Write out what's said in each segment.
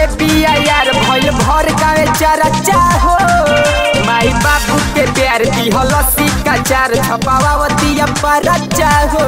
खोजले बिया यार भइल भर गावे चारा चाहो माई बाबू के प्यार दिहल सिक्का चार छपावतिया पर चाहो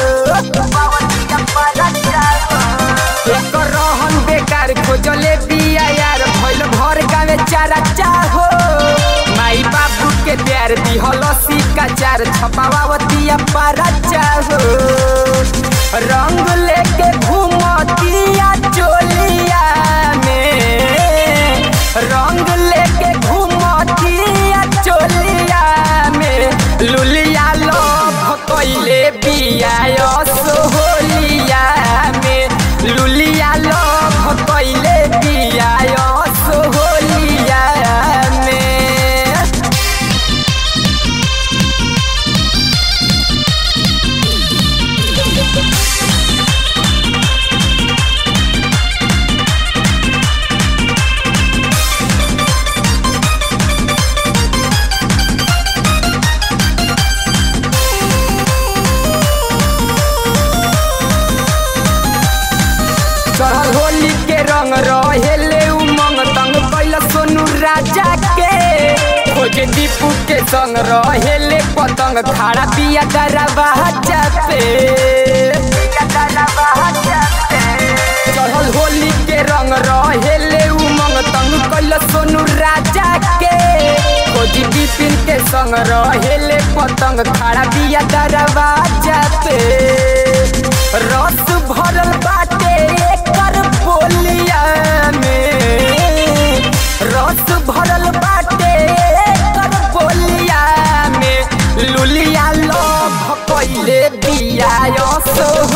एकर रहन बेकार खोजले बिया यार भइल भर गावे चारा चाहो माई बाबू के प्यार दिहल सिक्का चार छपावतिया पर चाहो रंग लेके घूमतिया चोलिया में रंग लेके घूमतिया चोलिया में लुलिया लोभ कइले बिया सोहलिया में लुलिया लोभ कइले बिया सोहलिया में चढ़ल होली के रंग रहेले उमंग तंग कैल सोनू राजा के खोजे दीपू के संग रहेले पतंग खाड़ा पिया दरवा पे चढ़ल होली के रंग रहेले उमंग तंग कैल सोनू राजा के खोजी बिपिन के संग रहेले पतंग खाड़ा पिया दरवा पे रस भरल बाटे एकर बोलिया में रस भरल बाटे एकर बोलिया में लुलिया लोभ कइले बिया सोह